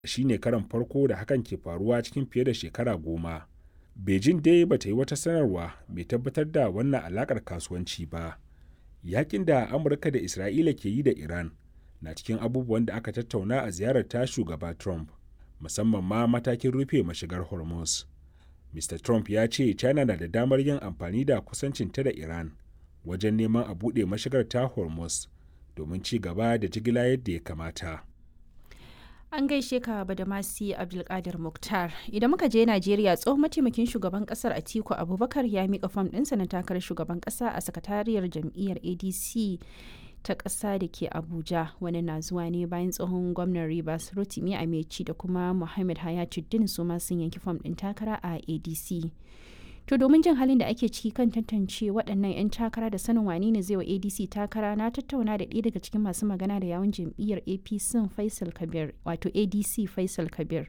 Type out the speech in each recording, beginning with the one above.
shi ne karan farko da hakan ke faruwa cikin fiye da shekara goma beijing dai ba ta yi wata sanarwa mai tabbatar da wannan alakar kasuwanci ba yakin da amurka da isra'ila ke yi da iran na cikin abubuwan da aka tattauna a ziyarar ta shugaba trump musamman ma matakin rufe mashigar hormuz mr trump ya ce china na da damar yin amfani da kusancinta da iran wajen neman a buɗe mashigar ta hormuz domin ci gaba da jigila yadda ya kamata An gaishe ka Badamasi Abdulkadir Mukhtar. Idan muka je Najeriya tsohon mataimakin shugaban kasar Atiku Abubakar ya mika fam ɗinsa na takarar shugaban kasa a sakatariyar jam'iyyar ADC ta ƙasa da ke Abuja. Wani na zuwa ne bayan tsohon gwamnan Rivers Rotimi Ameci da kuma Muhammad Hayatuddin su ma sun yanki fam ɗin takara a ADC. To domin jin halin da ake ciki kan tantance waɗannan 'yan takara da sanin wane ne zai wa ADC takara na tattauna da ɗaya daga cikin masu magana da yawun jam'iyyar APC Faisal Kabir wato ADC Faisal Kabir.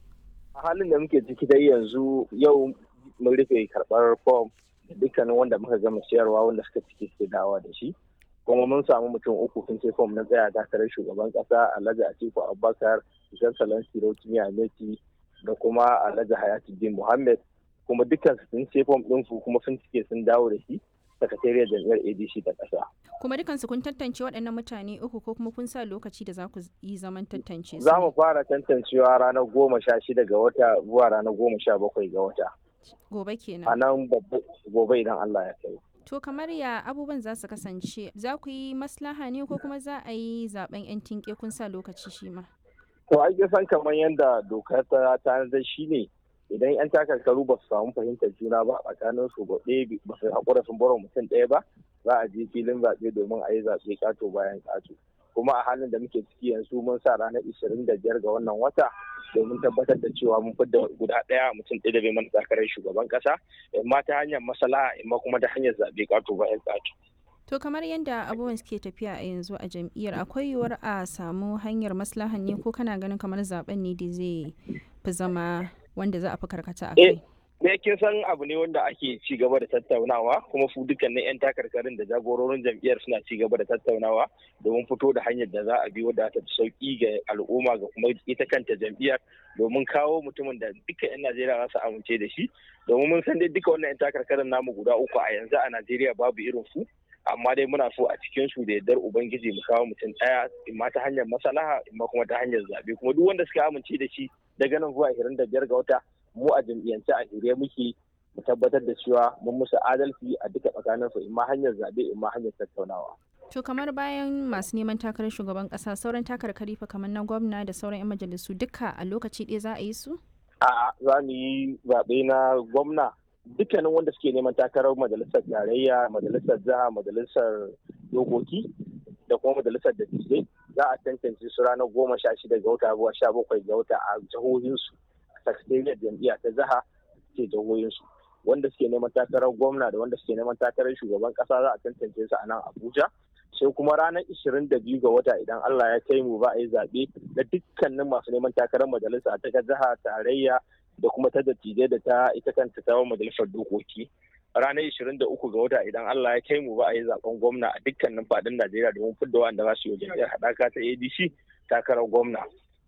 A halin da muke ciki dai yanzu yau mun rufe karɓar fom da dukkanin wanda muka gama siyarwa wanda suka ciki suke dawa da shi. Kuma mun samu mutum uku sun ce fom na tsaya takarar shugaban ƙasa Alhaji Atiku Abubakar, Jan Salansi Rotimi Ameti da kuma Alhaji Hayatuddin Muhammad kuma dukkan sun ce fom ɗinsu kuma sun cike sun dawo da shi sakatariyar jam'iyyar adc ta ƙasa. kuma dukansu kun tantance waɗannan mutane uku ko kuma kun sa lokaci da za ku yi zaman tantance su za mu fara tantancewa ranar goma sha shida ga wata zuwa ranar goma sha bakwai ga wata gobe kenan a nan gobe idan allah ya kai to kamar ya abubuwan za su kasance za ku yi maslaha ne ko kuma za a yi zaben yan tinke kun sa lokaci shi ma to ai san kamar yadda dokar ta tanadar shi ne idan 'yan takarkaru ba su samu fahimtar juna ba a tsakanin su ɗaya ba su haƙura sun bar mutum ɗaya ba za a je filin zaɓe domin a yi zaɓe ƙato bayan ƙato kuma a halin da muke ciki yanzu mun sa ranar ishirin da biyar ga wannan wata domin tabbatar da cewa mun fidda guda ɗaya mutum ɗaya da bai mana takarar shugaban ƙasa imma ta hanyar masala imma kuma ta hanyar zaɓe ƙato bayan ƙato. To kamar yadda abubuwan suke tafiya a yanzu a jam'iyyar akwai yiwuwar a samu hanyar maslahan ne ko kana ganin kamar zaben ne da zai fi zama wanda za a fi karkata a kai. Me kin san abu ne wanda ake ci gaba da tattaunawa kuma su dukkanin 'yan takarkarin da jagororin jam'iyyar suna ci gaba da tattaunawa domin fito da hanyar da za a bi wadda ta sauki ga al'umma ga kuma ita kanta jam'iyyar domin kawo mutumin da duka 'yan Najeriya za su amince da shi domin mun san dai duka wannan 'yan takarkarin namu guda uku a yanzu a Najeriya babu irin su amma dai muna so a cikin su da yardar ubangiji mu kawo mutum ɗaya imma ta hanyar masalaha imma kuma ta hanyar zabe kuma duk wanda suka amince da shi daga nan zuwa ashirin da biyar ga wata mu a jam'iyyance a shirye muke mu tabbatar da cewa mun musu adalci a duka tsakanin su imma hanyar zabe imma hanyar tattaunawa. To kamar bayan masu neman takarar shugaban kasa sauran takarkari fa kamar na gwamna da sauran 'yan majalisu duka a lokaci ɗaya za a yi su? A'a za mu yi zaɓe na gwamna dukkanin wanda suke neman takarar majalisar tarayya majalisar jiha majalisar dokoki da kuma majalisar dattijai za a tantance su ranar goma sha shida ga wata zuwa sha bakwai ga wata a jihohinsu a sakatariyar jam'iyya ta jiha ke jihohinsu wanda suke neman takarar gwamna da wanda suke neman takarar shugaban kasa za a tantance su a nan abuja sai kuma ranar ishirin da biyu ga wata idan allah ya kai mu ba a yi zaɓe da dukkanin masu neman takarar majalisa ta jiha tarayya da kuma ta dattijai da ta ita kanta ta majalisar dokoki ranar 23 ga wata idan Allah ya kai mu ba a yi zaben gwamna a dukkanin fadin Najeriya domin fidda wanda za su yi jam'iyyar haɗaka ta ADC takarar gwamna